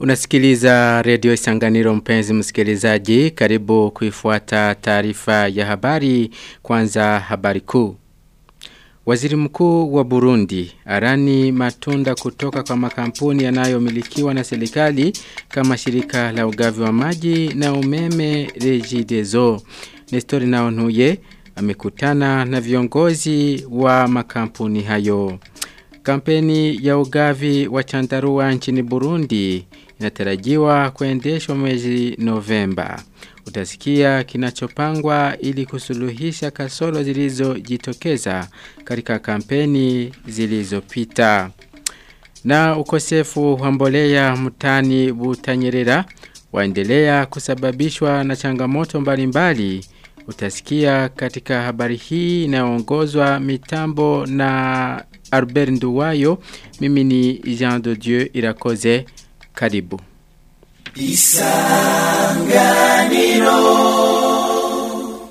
Unasikiliza redio Isanganiro mpenzi msikilizaji, karibu kuifuata taarifa ya habari kwanza habari kuu. Waziri mkuu wa Burundi arani matunda kutoka kwa makampuni yanayomilikiwa na serikali kama shirika la ugavi wa maji na umeme Regideso. Nestori Naonuye amekutana na viongozi wa makampuni hayo. Kampeni ya ugavi wa chandarua nchini Burundi inatarajiwa kuendeshwa mwezi Novemba. Utasikia kinachopangwa ili kusuluhisha kasoro zilizojitokeza katika kampeni zilizopita. Na ukosefu wa mbolea mtani Butanyerera waendelea kusababishwa na changamoto mbalimbali. Utasikia katika habari hii inayoongozwa mitambo na Albert Nduwayo. Mimi ni Jean de Dieu Irakoze. Karibu. Isanganiro.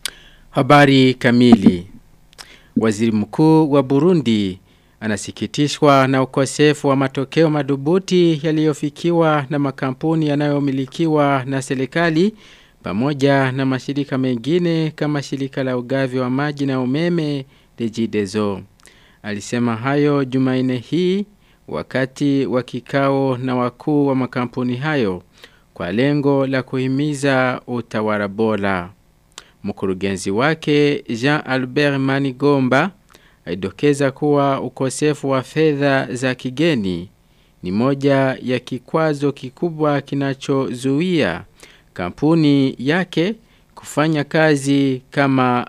Habari kamili. Waziri mkuu wa Burundi anasikitishwa na ukosefu wa matokeo madubuti yaliyofikiwa na makampuni yanayomilikiwa na serikali pamoja na mashirika mengine kama shirika la ugavi wa maji na umeme Regideso. Alisema hayo Jumanne hii wakati wa kikao na wakuu wa makampuni hayo kwa lengo la kuhimiza utawala bora. Mkurugenzi wake Jean Albert Manigomba aidokeza kuwa ukosefu wa fedha za kigeni ni moja ya kikwazo kikubwa kinachozuia kampuni yake kufanya kazi kama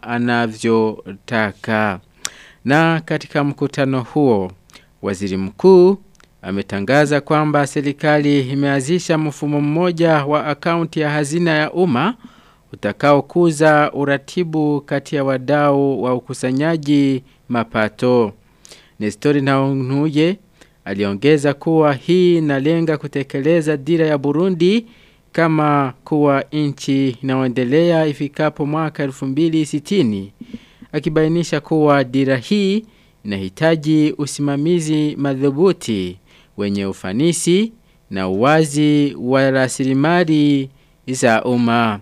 anavyotaka. Na katika mkutano huo, waziri mkuu ametangaza kwamba serikali imeanzisha mfumo mmoja wa akaunti ya hazina ya umma utakaokuza uratibu kati ya wadau wa ukusanyaji mapato. Nestori Naonuye aliongeza kuwa hii inalenga kutekeleza dira ya Burundi kama kuwa nchi inayoendelea ifikapo mwaka 2060 akibainisha kuwa dira hii inahitaji usimamizi madhubuti wenye ufanisi na uwazi wa rasilimali za umma.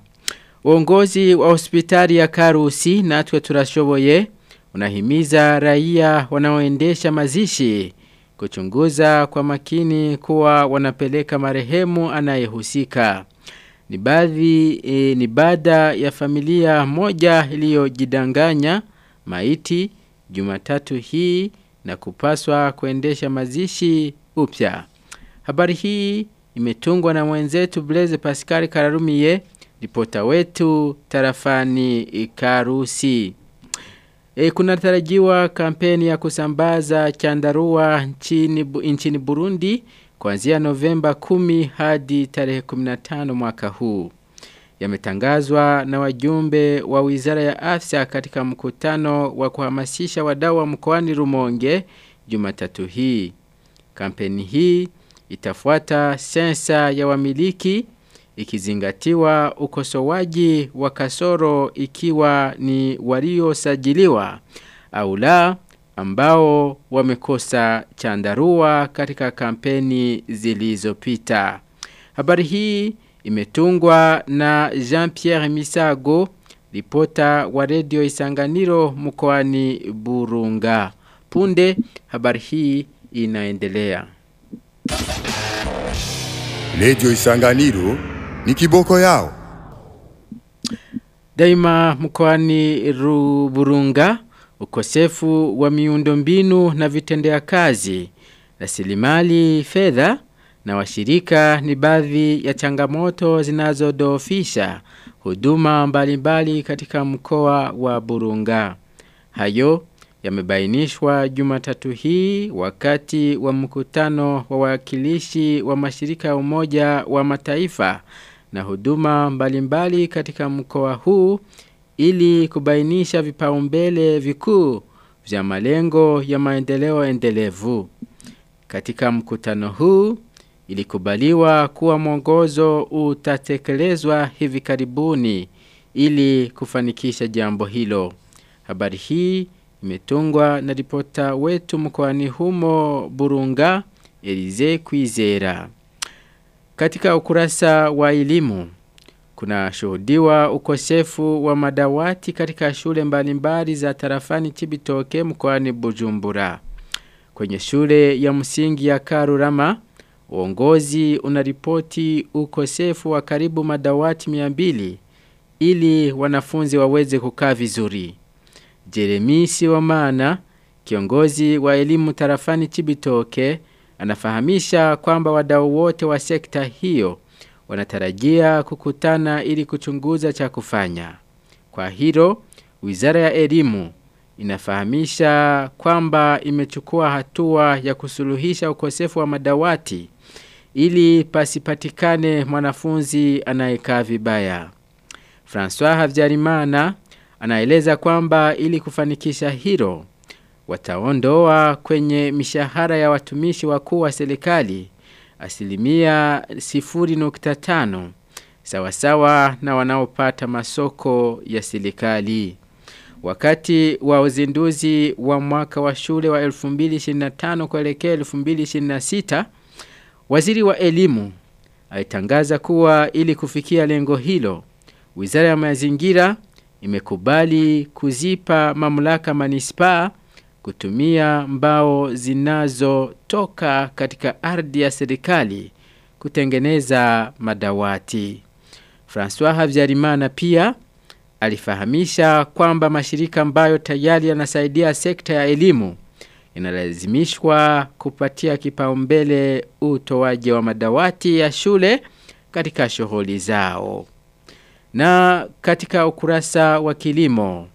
Uongozi wa hospitali ya Karusi natwe turashoboye unahimiza raia wanaoendesha mazishi kuchunguza kwa makini kuwa wanapeleka marehemu anayehusika. Ni baadhi e, ni baada ya familia moja iliyojidanganya maiti Jumatatu hii na kupaswa kuendesha mazishi upya. Habari hii imetungwa na mwenzetu Blaise Pascal Kararumiye, ripota wetu tarafani Karusi. E, kuna tarajiwa kampeni ya kusambaza chandarua nchini, nchini Burundi kuanzia Novemba 10 hadi tarehe 15 mwaka huu. Yametangazwa na wajumbe wa Wizara ya Afya katika mkutano wa kuhamasisha wadau wa mkoani Rumonge Jumatatu hii. Kampeni hii itafuata sensa ya wamiliki ikizingatiwa ukosoaji wa kasoro ikiwa ni waliosajiliwa au la ambao wamekosa chandarua katika kampeni zilizopita. Habari hii imetungwa na Jean-Pierre Misago, ripota wa redio Isanganiro mkoani Burunga. Punde habari hii inaendelea. Redio Isanganiro ni kiboko yao. Daima mkoani Burunga ukosefu wa miundombinu na vitendea kazi, rasilimali fedha na washirika ni baadhi ya changamoto zinazodhoofisha huduma mbalimbali katika mkoa wa Burunga. Hayo yamebainishwa Jumatatu hii wakati wa mkutano wa wakilishi wa mashirika ya Umoja wa Mataifa na huduma mbalimbali katika mkoa huu ili kubainisha vipaumbele vikuu vya malengo ya maendeleo endelevu. Katika mkutano huu ilikubaliwa kuwa mwongozo utatekelezwa hivi karibuni ili kufanikisha jambo hilo. Habari hii imetungwa na ripota wetu mkoani humo Burunga Elize Kwizera. Katika ukurasa wa elimu kuna shuhudiwa ukosefu wa madawati katika shule mbalimbali za tarafani Chibitoke mkoani Bujumbura. Kwenye shule ya msingi ya Karurama, uongozi unaripoti ukosefu wa karibu madawati 200 ili wanafunzi waweze kukaa vizuri. Jeremisi wa maana, kiongozi wa elimu tarafani Chibitoke, anafahamisha kwamba wadau wote wa sekta hiyo wanatarajia kukutana ili kuchunguza cha kufanya. Kwa hilo, Wizara ya Elimu inafahamisha kwamba imechukua hatua ya kusuluhisha ukosefu wa madawati ili pasipatikane mwanafunzi anayekaa vibaya. François Havyarimana anaeleza kwamba ili kufanikisha hilo wataondoa kwenye mishahara ya watumishi wakuu wa serikali asilimia 0.5 sawasawa na wanaopata masoko ya serikali. Wakati wa uzinduzi wa mwaka wa shule wa 2025 kuelekea 2026, waziri wa elimu alitangaza kuwa ili kufikia lengo hilo, Wizara ya Mazingira imekubali kuzipa mamlaka manispaa kutumia mbao zinazotoka katika ardhi ya serikali kutengeneza madawati. François Havyarimana pia alifahamisha kwamba mashirika ambayo tayari yanasaidia sekta ya elimu yanalazimishwa kupatia kipaumbele utoaji wa madawati ya shule katika shughuli zao. Na katika ukurasa wa kilimo,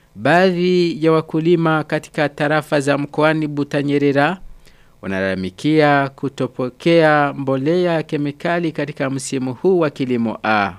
baadhi ya wakulima katika tarafa za mkoani Butanyerera wanalalamikia kutopokea mbolea kemikali katika msimu huu wa kilimo A.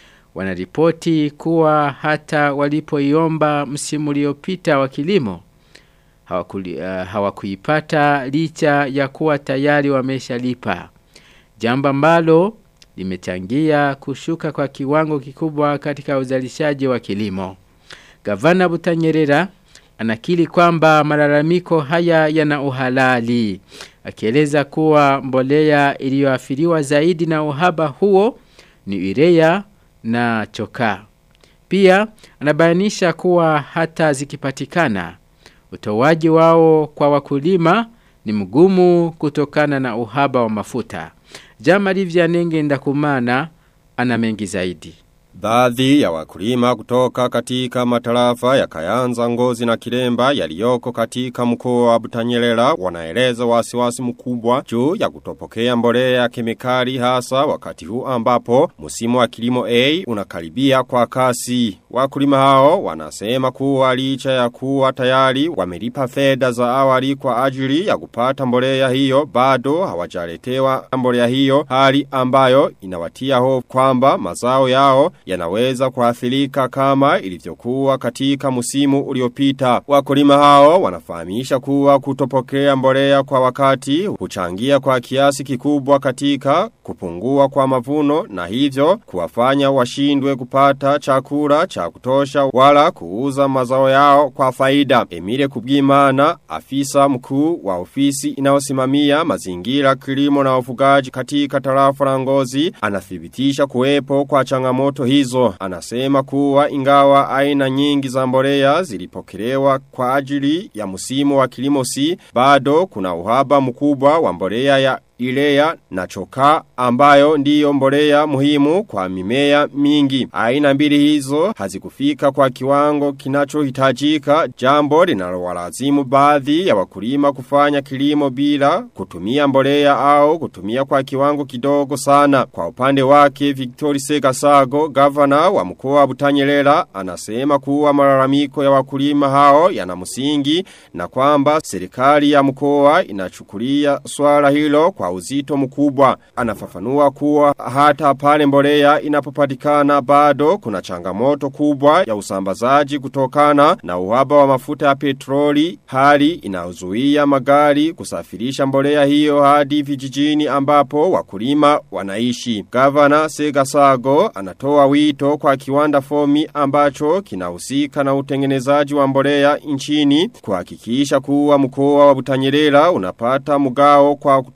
Wanaripoti kuwa hata walipoiomba msimu uliopita wa kilimo hawakuli, uh, hawakuipata licha ya kuwa tayari wameshalipa. Jambo ambalo limechangia kushuka kwa kiwango kikubwa katika uzalishaji wa kilimo. Gavana Butanyerera anakili kwamba malalamiko haya yana uhalali. Akieleza kuwa mbolea iliyoathiriwa zaidi na uhaba huo ni urea na chokaa. Pia anabainisha kuwa hata zikipatikana utoaji wao kwa wakulima ni mgumu kutokana na uhaba wa mafuta. Jamari Vyanenge Ndakumana ana mengi zaidi. Baadhi ya wakulima kutoka katika matarafa ya Kayanza Ngozi na Kiremba yaliyoko katika mkoa wa Butanyerera wanaeleza wasiwasi mkubwa juu ya kutopokea mbolea ya kemikali hasa wakati huu ambapo msimu wa kilimo A unakaribia kwa kasi. Wakulima hao wanasema kuwa licha ya kuwa tayari wamelipa fedha za awali kwa ajili ya kupata mbolea hiyo bado hawajaletewa mbolea hiyo hali ambayo inawatia hofu kwamba mazao yao yanaweza kuathirika kama ilivyokuwa katika musimu uliopita. Wakulima hao wanafahamisha kuwa kutopokea mbolea kwa wakati huchangia kwa kiasi kikubwa katika kupungua kwa mavuno na hivyo kuwafanya washindwe kupata chakula cha kutosha wala kuuza mazao yao kwa faida. Emile Kubwimana, afisa mkuu wa ofisi inayosimamia mazingira kilimo na ufugaji katika tarafa la Ngozi, anathibitisha kuwepo kwa changamoto hizo. Anasema kuwa ingawa aina nyingi za mbolea zilipokelewa kwa ajili ya msimu wa kilimo si, bado kuna uhaba mkubwa wa mbolea ya ilea na choka ambayo ndiyo mbolea muhimu kwa mimea mingi. Aina mbili hizo hazikufika kwa kiwango kinachohitajika jambo linalowalazimu baadhi ya wakulima kufanya kilimo bila kutumia mbolea au kutumia kwa kiwango kidogo sana. Kwa upande wake Victor Segasago, gavana wa mkoa wa Butanyerera, anasema kuwa malalamiko ya wakulima hao yana msingi na kwamba serikali ya mkoa inachukulia swala hilo kwa uzito mkubwa. Anafafanua kuwa hata pale mbolea inapopatikana bado kuna changamoto kubwa ya usambazaji kutokana na uhaba wa mafuta ya petroli, hali inayozuia magari kusafirisha mbolea hiyo hadi vijijini ambapo wakulima wanaishi. Gavana Segasago anatoa wito kwa kiwanda fomi ambacho kinahusika na utengenezaji wa mbolea nchini kuhakikisha kuwa mkoa wa Butanyerera unapata mgao kwa kutosha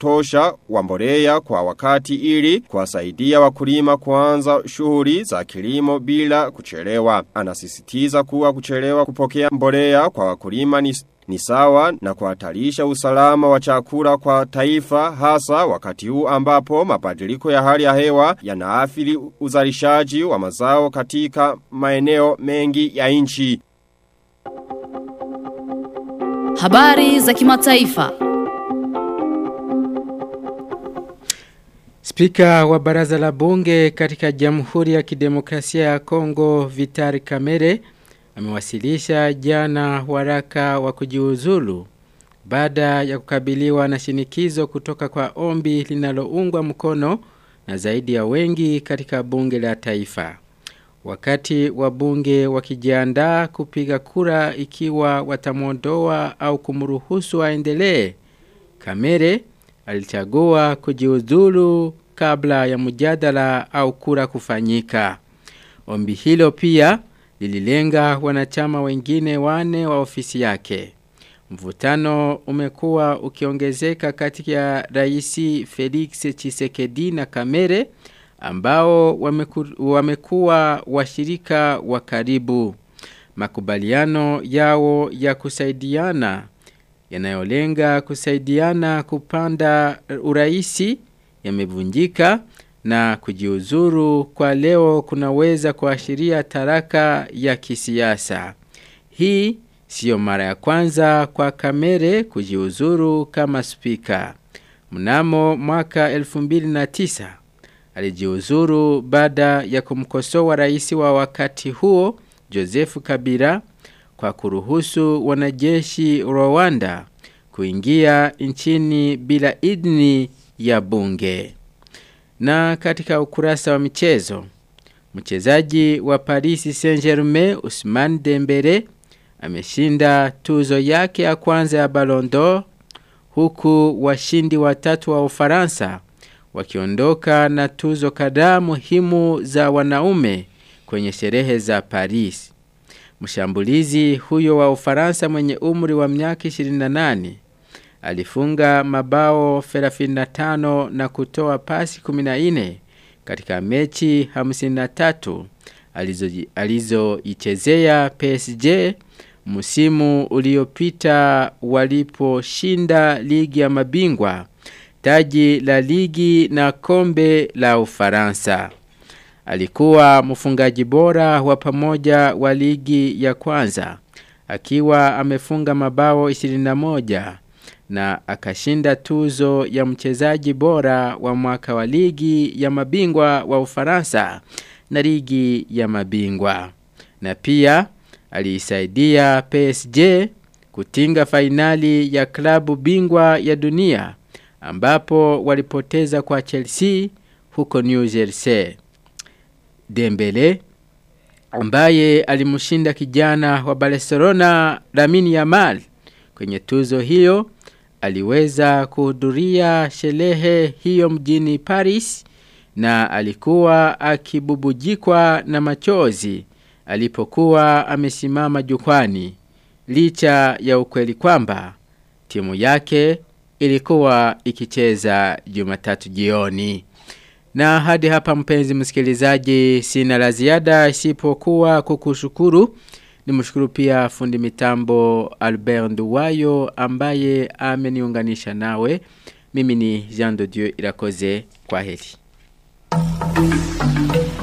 uhakika wa mbolea kwa wakati ili kuwasaidia wakulima kuanza shughuli za kilimo bila kuchelewa. Anasisitiza kuwa kuchelewa kupokea mbolea kwa wakulima ni ni sawa na kuhatarisha usalama wa chakula kwa taifa hasa wakati huu ambapo mabadiliko ya hali ya hewa yanaathiri uzalishaji wa mazao katika maeneo mengi ya nchi. Habari za kimataifa. Spika wa baraza la bunge katika Jamhuri ya Kidemokrasia ya Kongo Vitari Kamere amewasilisha jana waraka wa kujiuzulu baada ya kukabiliwa na shinikizo kutoka kwa ombi linaloungwa mkono na zaidi ya wengi katika bunge la taifa. Wakati wabunge wakijiandaa kupiga kura ikiwa watamwondoa au kumruhusu aendelee, Kamere alichagua kujiuzulu kabla ya mjadala au kura kufanyika. Ombi hilo pia lililenga wanachama wengine wane wa ofisi yake. Mvutano umekuwa ukiongezeka kati ya Raisi Felix Chisekedi na Kamere ambao wameku, wamekuwa washirika wa karibu. Makubaliano yao ya kusaidiana yanayolenga kusaidiana kupanda uraisi yamevunjika na kujiuzuru kwa leo kunaweza kuashiria taraka ya kisiasa. Hii sio mara ya kwanza kwa Kamere kujiuzuru kama spika. Mnamo mwaka 2009 alijiuzuru baada ya kumkosoa rais wa wakati huo Joseph Kabila kwa kuruhusu wanajeshi Rwanda kuingia nchini bila idhini ya bunge. Na katika ukurasa wa michezo, mchezaji wa Paris Saint-Germain Ousmane Dembele ameshinda tuzo yake ya kwanza ya Ballon d'Or huku washindi watatu wa Ufaransa wakiondoka na tuzo kadhaa muhimu za wanaume kwenye sherehe za Paris. Mshambulizi huyo wa Ufaransa mwenye umri wa miaka 28 alifunga mabao 35 na kutoa pasi 14 katika mechi 53 alizoichezea PSG msimu uliopita waliposhinda ligi ya mabingwa taji la ligi na kombe la Ufaransa. Alikuwa mfungaji bora wa pamoja wa ligi ya kwanza akiwa amefunga mabao 21 na akashinda tuzo ya mchezaji bora wa mwaka wa ligi ya mabingwa wa Ufaransa na ligi ya mabingwa. Na pia aliisaidia PSG kutinga fainali ya klabu bingwa ya dunia ambapo walipoteza kwa Chelsea huko New Jersey. Dembele ambaye alimshinda kijana wa Barcelona Lamine Yamal kwenye tuzo hiyo aliweza kuhudhuria sherehe hiyo mjini Paris na alikuwa akibubujikwa na machozi alipokuwa amesimama jukwani licha ya ukweli kwamba timu yake ilikuwa ikicheza Jumatatu jioni. Na hadi hapa mpenzi msikilizaji sina la ziada isipokuwa kukushukuru. Nimshukuru pia fundi mitambo Albert Nduwayo ambaye ameniunganisha nawe. Mimi ni Jean de Dieu Irakoze kwa heri.